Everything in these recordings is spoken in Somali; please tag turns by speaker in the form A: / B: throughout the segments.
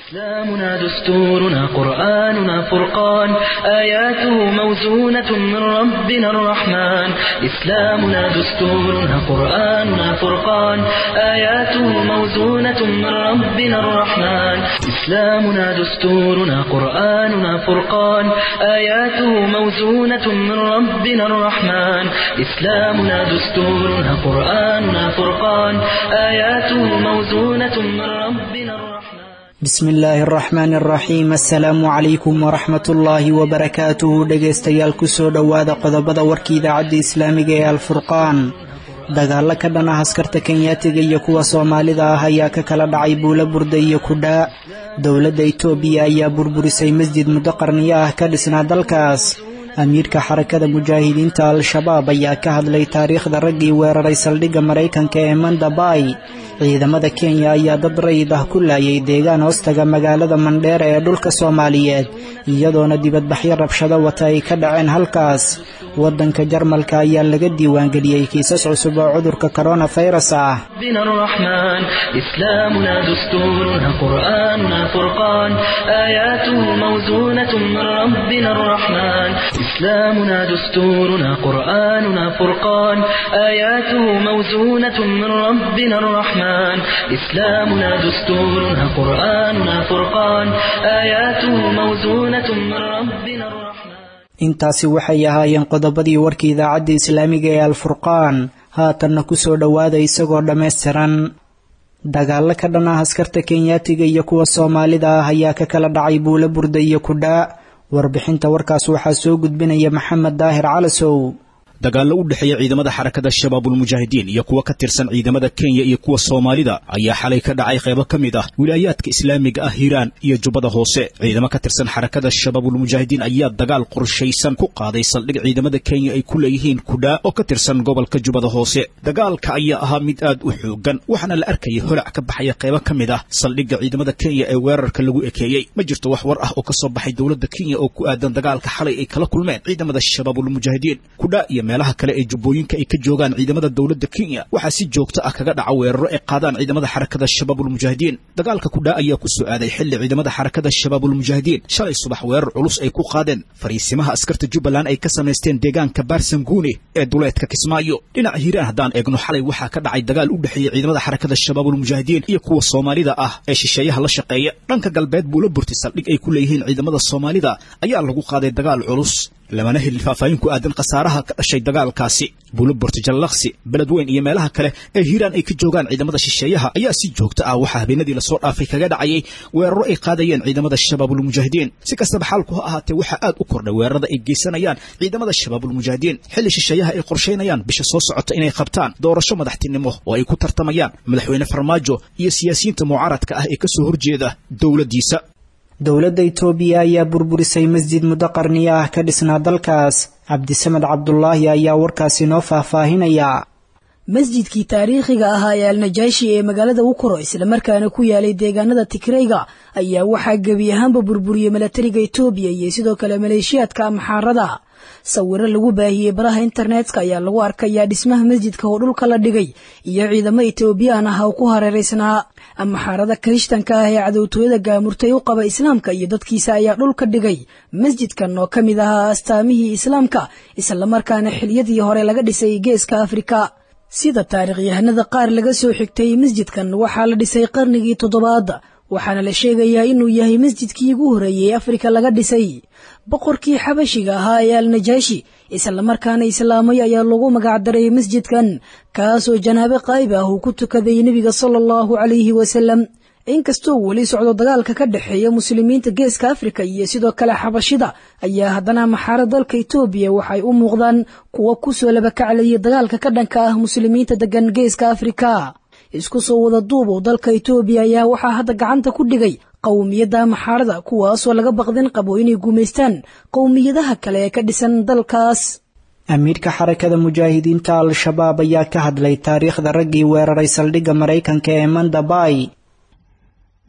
A: إسلامنا دستورنا قرآننا فرقان آياته موزونة من ربنا الرحمن إسلامنا دستورنا قرآننا فرقان آياته موزونة من ربنا الرحمن إسلامنا دستورنا قرآننا فرقان آياته موزونة من ربنا الرحمن إسلامنا دستورنا قرآننا فرقان آياته موزونة من ربنا الرحمن
B: bismi illaahi araxmaani araxiim assalaamu calaykum waraxmatullaahi wabarakaatuhu dhegaystayaal kusoo dhowaada qodobada warka idaacadda islaamiga ee alfurqaan dagaallo ka dhan ah askarta kenyaatiga iyo kuwa soomaalida ah ayaa ka kala dhacay buulo burda iyo kudhaa dowladda itoobiya ayaa burburisay masjid muddo qarniyo ah ka dhisnaa dalkaas amiirka xarakada mujaahidiinta al-shabaab ayaa ka hadlay taariikhda raggii weeraray saldhigga maraykanka ee mandabay ciidamada kenya ayaa dad rayid ah ku laayay deegaan hoostaga magaalada mandheera ee dhulka soomaaliyeed iyadoona dibadbaxyo rabshado wata ay ka dhaceen halkaas waddanka jarmalka ayaa laga diiwaangeliyey kiisas cusub oo cudurka koronafayras ah
A: ربنا الرحمن إسلامنا دستورنا قرآننا فرقان آياته موزونة من ربنا الرحمن إسلامنا دستورنا قرآننا فرقان آياته موزونة من ربنا الرحمن إسلامنا دستورنا قرآننا فرقان آياته موزونة من ربنا الرحمن
B: intaasi waxay ahaayeen qodobadii warka idaacadda islaamiga ee alfurqaan haatanna kusoo dhowaada isagoo dhammaystiran dagaallo ka dhan ah askarta kenyaatiga iyo kuwa soomaalida ah ayaa ka kala dhacay buulo burda iyo kudhaa warbixinta warkaas waxaa soo gudbinaya maxamed daahir calasow
C: dagaallo u dhexeeya ciidamada xarakada shabaabulmujaahidiin iyo kuwa ka tirsan ciidamada kenya iyo kuwa soomaalida ayaa xalay ka dhacay qaybo ka mid ah wilaayaadka islaamiga ah hiiraan iyo jubbada hoose ciidamo ka tirsan xarakada shabaabulmujaahidiin ayaa dagaal qorshaysan ku qaaday saldhig ciidamada kenya ay ku leeyihiin kudhaa oo ka tirsan gobolka jubbada hoose dagaalka ayaa ahaa mid aad u xoogan waxaana la arkayay holac ka baxaya qaybo ka mid ah saldhigga ciidamada kenya ee weerarka lagu ekeeyey ma jirto wax war ah oo ka soo baxay dowladda kenya oo ku aadan dagaalka xalay ay kala kulmeen ciidamada shabaabulmujaahidiin kudhaa iyo meelaha kale ee jubbooyinka ay ka joogaan ciidamada dowladda kenya waxaa si joogto ah kaga dhaca weeraro ay qaadaan ciidamada xarakada shabaabulmujaahidiin dagaalka kudhaa ayaa ku soo aaday xilli ciidamada xarakada shabaabulmujaahidiin shalay subax weerar culus ay ku qaadeen fariisimaha askarta jubbaland ay ka samaysteen deegaanka baarsanguune ee duleedka kismaayo dhinaca hiiraan haddaan eegno xalay waxaa ka dhacay dagaal u dhexeeya ciidamada xarakada shabaabulmujaahidiin iyo kuwa soomaalida ah ee shisheeyaha la shaqeeya dhanka galbeed buula burti saldhig ay ku leeyihiin ciidamada soomaalida ayaa lagu qaaday dagaal culus lamana helin faahfaahin ku aadan khasaaraha ka dhashay dagaalkaasi buuloborti jallaqsi beledweyn iyo meelaha kale ee hiiraan ay ka joogaan ciidamada shisheeyaha ayaa si joogto ah waxaa habeenadii lasoo dhaafay kaga dhacayay weeraro ay qaadayeen ciidamada shabaabulmujaahidiin si kastaba xaalku ha ahaatee waxaa aad u kordhay weerarada ay geysanayaan ciidamada shabaabulmujaahidiin xilli shisheeyaha ay qorshaynayaan bisha soo socota inay qabtaan doorasho madaxtinimo oo ay ku tartamayaan madaxweyne farmaajo iyo siyaasiyiinta mucaaradka ah ee kasoo horjeeda dowladdiisa
B: dowladda itoobiya ayaa burburisay masjid muddo qarniyo ah ka dhisnaa dalkaas cabdisamed cabdulaahi ayaa warkaasi noo faahfaahinaya
D: masjidkii taariikhiga ahaa ee alnajaashi ee magaalada ukoro islamarkaana ku yaalay deegaanada tigreyga ayaa waxaa gebi ahaanba burburiyey milatariga itoobiya iyo sidoo kale maleeshiyaadka amxaarada sawiro lagu baahiyey baraha internetka ayaa lagu arkayaa dhismaha masjidka oo dhulka la dhigay iyo ciidamo etoobiyaan ah oo ku hareeraysnaa amxaarada kirishtanka ah ee cadowtooyada gaamurtay u qaba islaamka iyo dadkiisa ayaa dhulka dhigay masjidkan oo ka mid ahaa astaamihii islaamka islamarkaana xiliyadii hore laga dhisay geeska afrika sida taarikhyahanada qaar laga soo xigtay masjidkan waxaa la dhisay qarnigii toddobaad waxaana la sheegayaa inuu yahay masjidkii ugu horreeyey afrika laga dhisay boqorkii xabashiga ahaa ee alnajaashi islamarkaana islaamay ayaa lagu magacdaray masjidkan kaasoo janaabe qaayb ah uu ku tukaday nebiga sala allahu calayhi wasalam inkastoo weli socdo dagaalka ka dhexeeya muslimiinta geeska afrika iyo sidoo kale xabashida ayaa haddana maxaaro dalka itoobiya waxay u muuqdaan kuwa kusoo labakaclayay dagaalka ka dhanka ah muslimiinta degan geeska afrika isku soo wada duub oo dalka itoobiya ayaa waxaa hadda gacanta ku dhigay qowmiyadda maxaarada kuwaasoo laga baqdin qabo inay gumaystaan qowmiyadaha kale ee ka dhisan dalkaas
B: amiirka xarakada mujaahidiinta al-shabaab ayaa ka hadlay taariikhda raggii weeraray saldhigga maraykanka ee mandabay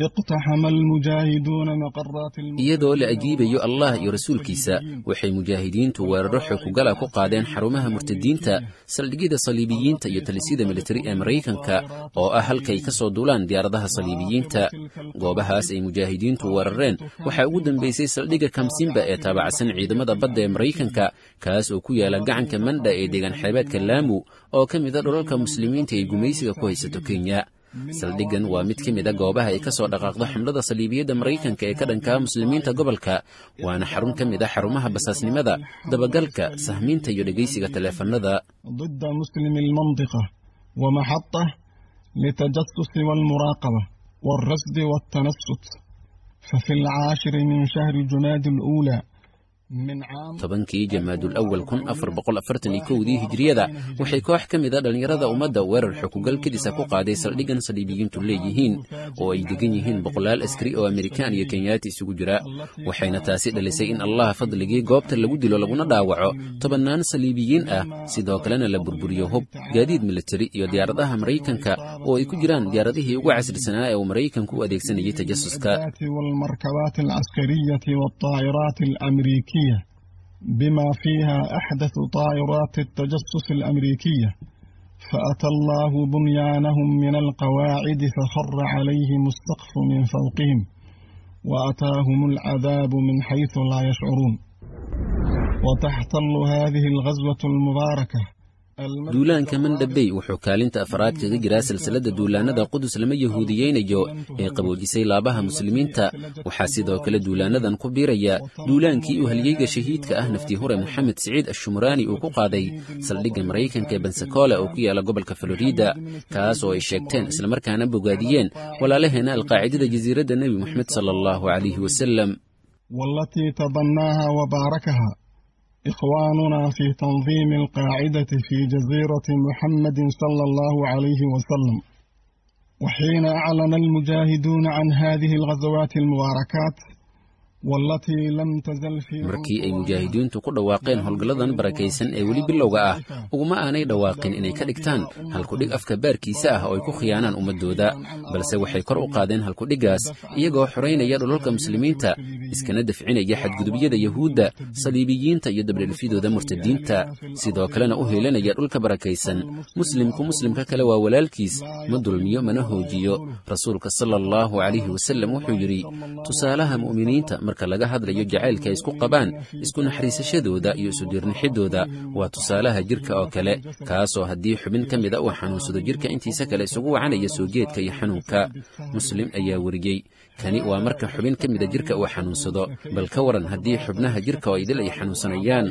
E: iyadoo la ajiibayo allah iyo rasuulkiisa waxay mujaahidiintu weeraro xoogugala ku qaadeen xarumaha murtadiinta saldhigyada saliibiyiinta iyo talisyada militari ee maraykanka oo ah halkay ka soo duulaan diyaaradaha saliibiyiinta goobahaas ay mujaahidiintu weerareen waxaa ugu dambeysay saldhigga kamsimba ee taabacsan ciidamada badda ee maraykanka kaas oo ku yaala gacanka mandha ee deegaan xeebeedka laamu oo ka mid a dhulalka muslimiinta ay gumaysiga ku haysato kenya saldhiggan waa mid ka mid a goobaha ay ka soo dhaqaaqdo xamlada saliibiyadda maraykanka ee ka dhankaa muslimiinta gobolka waana xarun ka mid a xarumaha basaasnimada dabagalka sahmiinta iyo dhegaysiga taleefanada
F: ضد مسلم المنطقة ومحطة للتجسس والمراقبة والرصد والتنصت ففي العاشر من شهر جماد الأولى
E: tobankii jamaadul awal kun afar boqol afartan iyo kowdii hijriyada waxay koox ka mid a dhallinyarada ummadda weerar xukugal kadisa ku qaaday saldhiggan saliibiyiintu leeyihiin oo ay degan yihiin boqolaal askari oo amerikaan iyo kenyaati isugu jira waxayna taasi dhalisay in allah fadligii goobta lagu dilo laguna dhaawaco tobannaan saliibiyiin ah sidoo kalena la burburiyo hub gaadiid militari iyo diyaaradaha maraykanka oo ay ku jiraan diyaaradihii ugu casrisanaa ee uu maraykanku u adeegsanayay tajasuska
F: بما فيها أحدث طائرات التجسس الأمريكية فأتى الله بنيانهم من القواعد فخر عليهم السقف من فوقهم وأتاهم العذاب من حيث لا يشعرون وتحتل هذه الغزوة المباركة
E: duulaanka mandhabey wuxuu kaalinta afraad kaga jiraa silsilada duulaanada qudus lama yahuudiyeynayo ee qaboojisay laabaha muslimiinta waxaa sidoo kale duulaanadan ku biiraya duulaankii uu halyeyga shahiidka ah naftii hure moxamed siciid ashumraani uu ku qaaday saldhigga maraykanka ee bensacola oo ku yaala gobolka florida kaas oo ay sheegteen islamarkaana bogaadiyeen walaalaheena alqaacidada jasiiradda nebi moxamed sala allahu calayhi wasalam
F: والتي تبناها وباركها إخواننا في تنظيم القاعدة في جزيرة محمد صلى الله عليه وسلم وحين أعلن المجاهدون عن هذه الغزوات المباركات
E: markii ay mujaahidiintu ku dhawaaqeen howlgalladan barakaysan ee weli bilowga ah uguma aanay dhawaaqin inay ka dhigtaan halkudhig afka baarkiisa ah oo ay ku khiyaanaan ummaddooda balse waxay kor u qaadeen halkudhiggaas iyagoo xoraynaya dhulalka muslimiinta iskana dafcinaya xadgudubyada yuhuudda saliibiyiinta iyo dabdhelfyadooda murtadiinta sidoo kalena u heelanaya dhulka barakaysan muslimku muslimka kale waa walaalkiis ma dulmiyo mana hoojiyo rasuulka sala allahu calayhi wasallam wuxuu yidhi tusaalaha mu'miniinta marka laga hadlayo jacaylka ay isku qabaan isku naxariisashadooda iyo isudirnixidooda waa tusaalaha jirka oo kale kaasoo haddii xubin ka mida uu xanuunsado jirka intiisa kale isugu wacanaya soo jeedka iyo xanuunka muslim ayaa weriyey kani waa marka xubin ka mida jirka uu xanuunsado bal ka waran haddii xubnaha jirka oo idil ay xanuunsanayaan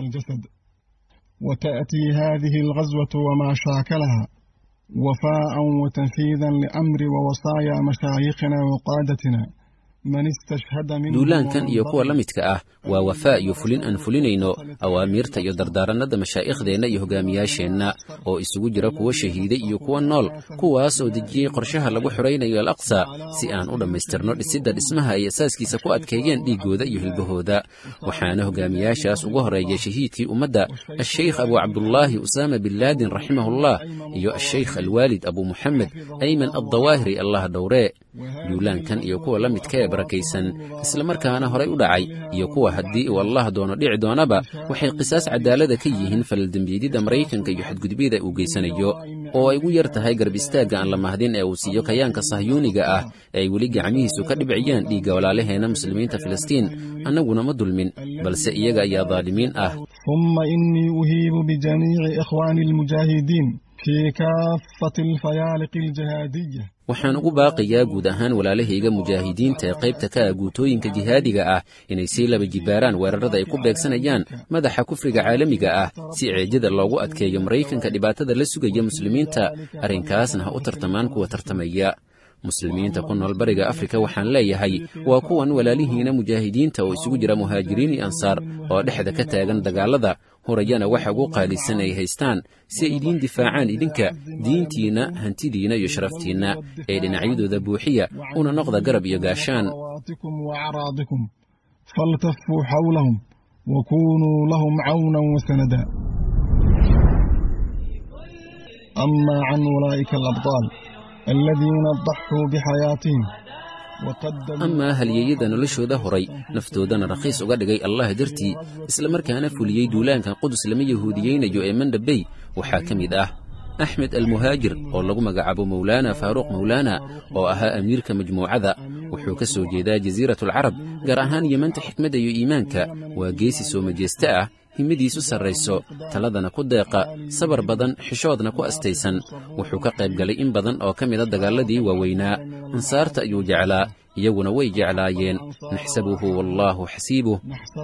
F: وتأتي هذه الغزوة وما شاكلها وفاء وتنفيذا لأمر ووصايا مشايخنا وقادتنا
E: duulaankan iyo kuwa la midka ah waa wafaa iyo fulin aan fulinayno awaamiirta iyo dardaarannada mashaaikhdeenna iyo hogaamiyaasheenna oo isugu jira kuwa shahiiday iyo kuwa nool kuwaas oo dejiyey qorshaha lagu xoraynayo al aqsa si aan u dhammaystirno dhisidda dhismaha ay asaaskiisa ku adkeeyeen dhiiggooda iyo hilbahooda waxaana hogaamiyaashaas ugu horeeya shahiidkii ummadda asheykh abu cabdullaahi usaama bin laadin raximahullah iyo asheykh alwaalid abu muxamed ayman addawaahiri allah dhowree duulaankan iyo kuwa la midka ee barakaysan islamarkaana horay u dhacay iyo kuwa haddii uu allah doono dhici doonaba waxay qisaas cadaalada ka yihiin falaldembiyedyada maraykanka iyo xadgudubyada uu geysanayo oo ay ugu yar tahay garb istaagga aan la mahdin ee uu siiyo kayaanka sahyuuniga ah ee ay weli gacmihiisu ka dhibciyaan dhiigga walaalaheena muslimiinta filistiin annaguna ma dulmin balse iyaga ayaa daalimiin ah
F: ثم إني أهيب بجميع إخواني المجاهدين في كافة الفيالق الجهادية
E: waxaan ugu baaqayaa guud ahaan walaalahayga mujaahidiinta ee qaybta ka ah guutooyinka jihaadiga ah inay sii laba jibaaraan weerarada ay ku beegsanayaan madaxa kufriga caalamiga ah si ceejada loogu adkeeyo maraykanka dhibaatada la sugaya muslimiinta arrinkaasna ha u tartamaan kuwa tartamaya muslimiinta ku nool bariga afrika waxaan leeyahay waa kuwan walaalihiina mujaahidiinta oo isugu jira muhaajiriin iyo ansaar oo dhexda ka taagan dagaalada horayana waxa ugu qaalisan ay haystaan si ay idiin difaacaan idinka diintiinna hantidiinna iyo sharaftiinna ee dhinacyadooda buuxiya una noqda garab iyo gaashaan
F: faltafuu xawlahum wakunuu lahum cawnan wasanada ama can ulaa'ika alabطaal الذين ضحوا بحياتهم
E: amaa halyeeyada noloshooda horay naftoodana rakhiis uga dhigay allah dartii islamarkaana fuliyey duulaanka qudus lama yahuudiyeynayo ee mandhabey waxaa ka mid ah axmed almuhaajir oo lagu magacaabo mawlaana faaruuq mawlaana oo ahaa amiirka majmuucada wuxuu ka soo jeedaa jasiiratulcarab gaar ahaan yemanta xikmadda iyo iimaanka waa geesi soo majeeste ah himadiisu sarrayso taladana ku deeqa sabar badan xishoodna ku astaysan wuxuu ka qayb galay in badan oo ka mida dagaalladii waaweynaa ansaarta ayuu jeclaa iyaguna way jeclaayeen naxsabuhu wallaahu xasiibuh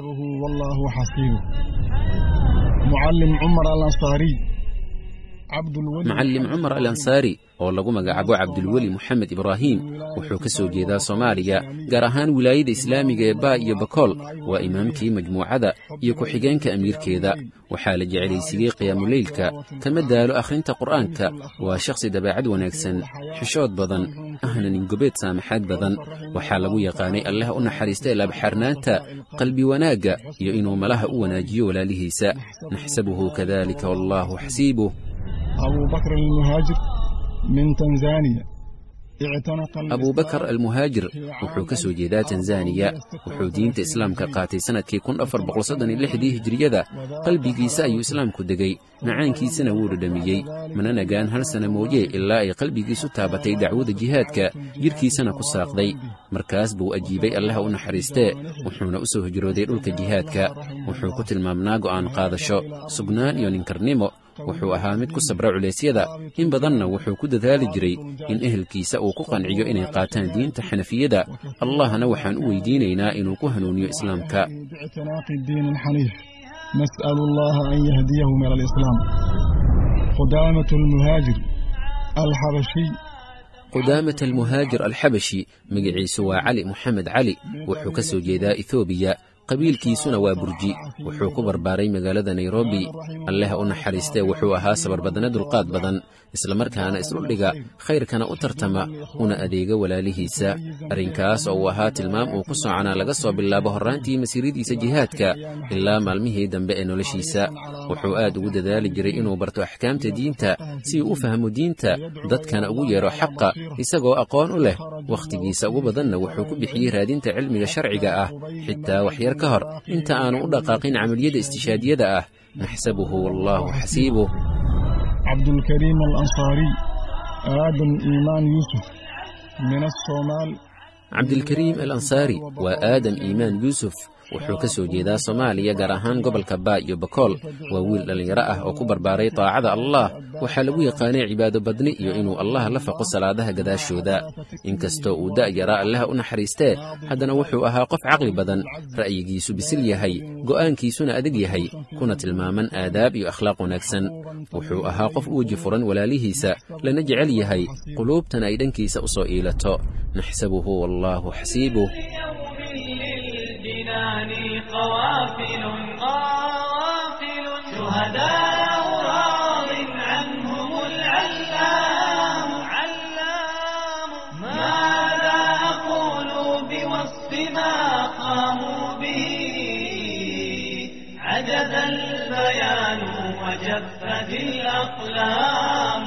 E: macallim cumar al ansaari oo lagu magacaabo cabdulweli moxamed ibraahiim wuxuu ka soo jeedaa soomaaliya gaar ahaan wilaayada islaamiga ee baa iyo bakool waa imaamkii majmuucada iyo ku-xigeenka amiirkeeda waxaa la jecelaysiiyey qiyaamuleylka kama daalo akhrinta qur'aanka waa shakhsi dabeecad wanaagsan xishood badan ahna ningobeed saamaxaad badan waxaa lagu yaqaanay allah u naxariista laabxaarnaanta qalbi wanaagga iyo inuu malaha u wanaajiyo walaalihiisa naxsabuhu kadalika wallaahu xasiibuh
F: أبو بكر المهاجر من تنزانيا
E: abubakar almuhaajir wuxuu ka soo jeedaa tanzaniya wuxuu diinta islaamka qaatay sannadkii kun afar boqolsoddoniyolixdii hijiriyada qalbigiisa ayuu islaamku degey macaankiisana wuu dhadhamiyey mana nagaan hal sana mooye ilaa ay qalbigiisu taabatay dacwada jihaadka jidhkiisana ku saaqday markaas buu ajiibay allaha u naxariistee wuxuuna u soo hijrooday dhulka jihaadka wuxuu ku tilmaamnaa go'aan qaadasho sugnaan iyo ninkarnimo wuxuu ahaa mid ku sabra culeysyada in badanna wuxuu ku dadaali jiray in ehelkiisa uu ku qanciyo inay qaataan diinta xanafiyada allahna waxaan u weydiinaynaa inuu ku hanuuniyo islaamka
F: نسأل الله أن يهديه من الإسلام قدامة المهاجر الحبشي
E: qudaamat almuhaajir alxabashi magaciisu waa cali moxamed cali wuxuu ka soo jeedaa ethoobiya qabiilkiisuna waa burji wuxuu ku barbaaray magaalada nairobi alleh u naxariistee wuxuu ahaa sabarbadane dulqaad badan islamarkaana isdhuldhiga khayrkana u tartama una adeega walaalihiisa arrinkaas oo uu ahaa tilmaam uu ku soconaa laga soo bilaabo horraantii masiiradiisa jihaadka ilaa maalmihii dambe ee noloshiisa wuxuu aad ugu dadaali jiray inuu barto axkaamta diinta si uu u fahmo diinta dadkana ugu yeedho xaqa isagoo aqoon u leh wakhtigiisa ugu badanna wuxuu ku bixiyey raadinta cilmiga sharciga ah xitaa waxyar ka hor inta aanu u dhaqaaqin camaliyada istishaadiyada ah naxsabuhu wallaahu xasiibuh
F: cabdulkariim alansaari aadan iimaan yuusuf min asoomaal
E: cabdilkariim al ansaari waa aadam iimaan yuusuf wuxuu ka soo jeedaa soomaaliya gaar ahaan gobolka baa iyo bakool waa wiil dhallinyaro ah oo ku barbaaray taacada allah waxaa lagu yaqaanay cibaado badni iyo inuu allah la faqo salaadaha gadaashooda inkastoo uu da'yaraa allaha u naxariistee haddana wuxuu ahaa qof caqli badan ra'yigiisu bisil yahay go'aankiisuna adag yahay kuna tilmaaman aadaab iyo akhlaaq wanaagsan wuxuu ahaa qof u weji furan walaalihiisa lana jecel yahay quluubtana ay dhankiisa u soo iilato naxsabuhu wallaahu xasiibuh
G: الجنان قوافل قوافل شهداء راض عنهم العلام علام ماذا أقول بوصف ما قاموا به عجز البيان وجفت الأقلام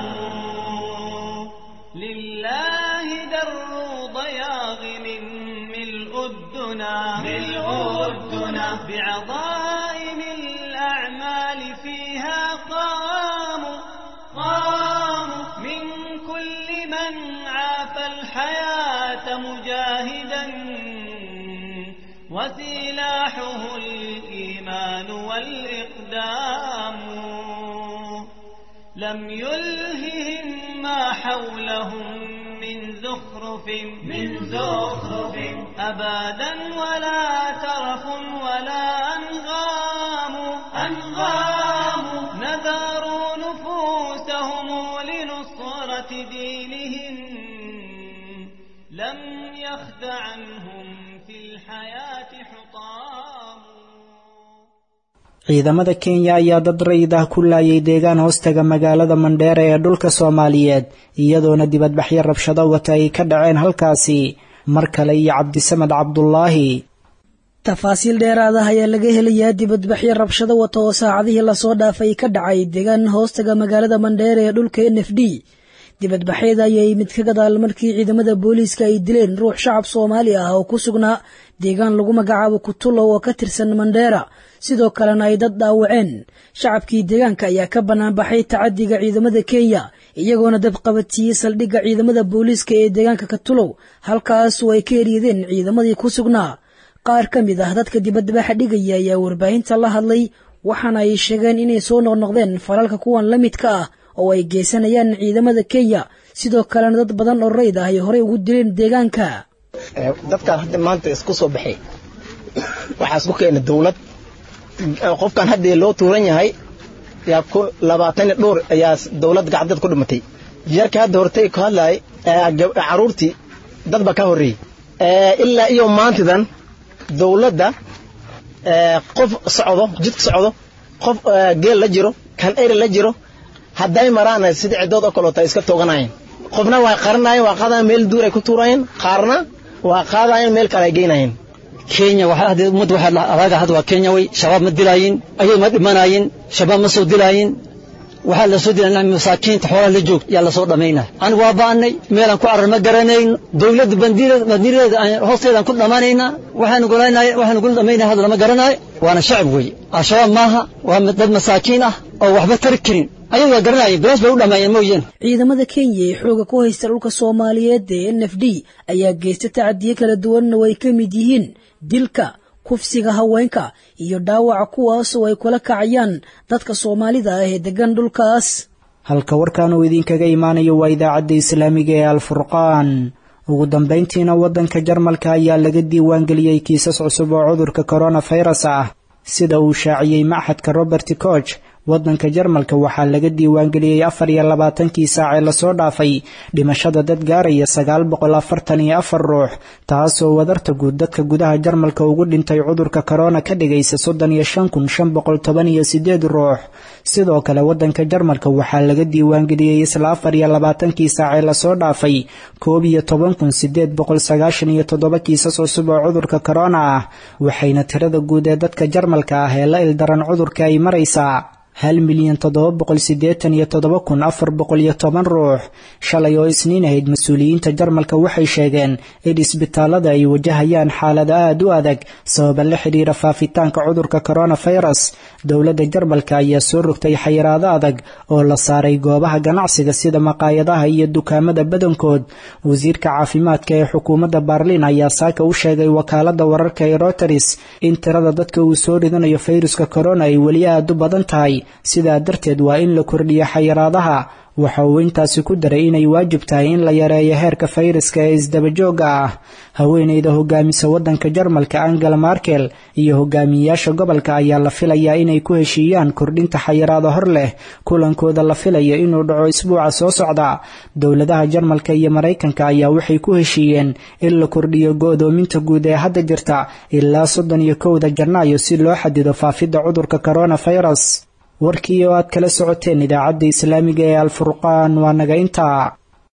G: لله در ضياغ من ملء الدنا ملء الدنا بعظائم الأعمال فيها قاموا قاموا من كل من عاف الحياة مجاهدا وسلاحه الإيمان والإقدام لم يلههم ما حولهم من زخرف من زخرف أبدا ولا ترف ولا أنغام أنغام نذروا نفوسهم لنصرة دينهم لم يخد عنهم في الحياة حطام
B: ciidamada kenya ayaa dad rayid ah ku laayay deegaan hoostaga magaalada mandheera ee dhulka soomaaliyeed iyadoona dibadbaxyo rabshado wata ay ka dhaceen halkaasi mar kale iyo cabdisamed cabdulaahi
D: tafaasiil dheeraad ah ayaa laga helayaa dibadbaxyo rabshado wata oo saacadihii lasoo dhaafay ka dhacay deegaan hoostaga magaalada mandheera ee dhulka n f d dibadbaxyada ayay mid ka gadaal markii ciidamada booliiska ay dileen ruux shacab soomaali ah oo ku sugnaa deegaan lagu magacaabo kutulow oo ka tirsan mandheera sidoo kalena ay dad dhaawaceen shacabkii deegaanka ayaa ka banaanbaxay tacadiga ciidamada kenya iyagoona dab qabatiyey saldhigga ciidamada booliiska ee deegaanka katulow halkaasoo ay ka eryadeen ciidamadii ku sugnaa qaar ka mid ah dadka dibadbaxa dhigaya ayaa warbaahinta la hadlay waxaana ay sheegeen inay soo noqnoqdeen falalka kuwan la midka ah oo ay geysanayaan ciidamada kenya sidoo kalena dad badan oo rayd ah ay horey ugu dileen deegaanka
H: dadkan hadda maanta isku soo baxay waxaa isku keena dawlad qofkan haddii loo tuuran yahay yaa ku labaatan iyo dhowr ayaa dawlad gacanteed ku dhimatay yarka hadda hortay ku hadlaay caruurtii dad baa ka horreeyey ilaa iyo maantidan dawladda qof socdo jidka socdo qof geel la jiro kan eri la jiro hadday maraan sida ciddood oo kaleota iska tooganayeen qofna waa qaranayeen waa qaadayan meel duur ay ku tuurayeen qaarna waa qaadayeen meel kale ay geynayeen
I: kenya waxaa hadda ummadda waxaa adaaga hadda waa kenya way shabaab ma dilaayin ayay ma dhimanayin shabaab ma soo dilaayin waxaa la soo dilaa masaakiinta xoolaha la joog yaa lasoo dhammaynaa anigu waa ba'annay meelaan ku carar ma garanayn dawladda bandiiradeeda hoosteedaan ku dhammaanaynaa waxaanu golaynay waxaanu gula dhammaynaya hadda lama garanaayo waana shacab weeye al-shabaab maaha waa dad masaakiin ah oo waxba tari karin ayagu waa garanayeen bilaash bay u dhammaayeen mooyeen
D: ciidamada kenya ee xooga ku haysta dhulka soomaaliyeed ee n f d ayaa geysta tacadiyo kala duwanna way ka mid yihiin dilka kufsiga haweenka iyo dhaawaca kuwaasoo ay kula kacayaan dadka soomaalida ah ee degan dhulkaas
B: halka warkan uu idinkaga imaanayo waa idaacadda islaamiga ee alfurqaan ugu dambayntiina waddanka jarmalka ayaa laga diiwaangeliyey kiisas cusub oo cudurka koronafirus ah sida uu shaaciyey maxadka robert koch waddanka jarmalka waxaa laga diiwaangeliyey afar iyo labaatankii saac ee lasoo dhaafay dhimashada dad gaaraya sagaal boqol afartan iyo afar ruux taasoo wadarta guud dadka gudaha jarmalka ugu dhintay cudurka korona ka dhigaysa soddon iyo shan kun shan boqol toban iyo sideed ruux sidoo kale waddanka jarmalka waxaa laga diiwaangeliyey isla afar iyo labaatankii saac ee lasoo dhaafay koob iyo toban kun sideed boqol sagaashan iyo toddoba kiisas cusub oo cudurka korona ah waxayna tirada guud ee dadka jarmalka ah ee la ildaran cudurka ay maraysaa hal milyan toddoba boqol siddeetan iyo toddoba kun afar boqol iyo toban ruux shalay oo isniin ahayd mas-uuliyiinta jarmalka waxay sheegeen in isbitaalada ay wajahayaan xaalada aada u adag sababa la xidhiira faafitaanka cudurka koronafirus dowladda jarmalka ayaa soo rogtay xayiraado adag oo la saaray goobaha ganacsiga sida maqaayadaha iyo dukaamada badankood wasiirka caafimaadka ee xukuumadda baarliin ayaa saaka u sheegay wakaalada wararka ee roteris in tirada dadka uu soo ridanayo fayruska korona ay weli aada u badan tahay sidaa darteed waa in la kordhiyo xayiraadaha waxa uu intaasi ku daray inay waajib tahay in la yareeyo heerka fayraska ee isdabajooga ah haweeneyda hogaamisa waddanka jarmalka angela markel iyo hogaamiyeyaasha gobolka ayaa la filayaa inay ku heshiiyaan kordhinta xayiraado hor leh kulankooda la filayo inuu dhaco isbuuca soo socda dowladaha jarmalka iyo maraykanka ayaa waxay ku heshiiyeen in la kordhiyo go-doominta guud ee hadda jirta ilaa soddon iyo kowda janaayo si loo xadido faafidda cudurka koronafirus warkii oo aad kala socoteen idaacadda islaamiga ee alfurqaan waa naga intaa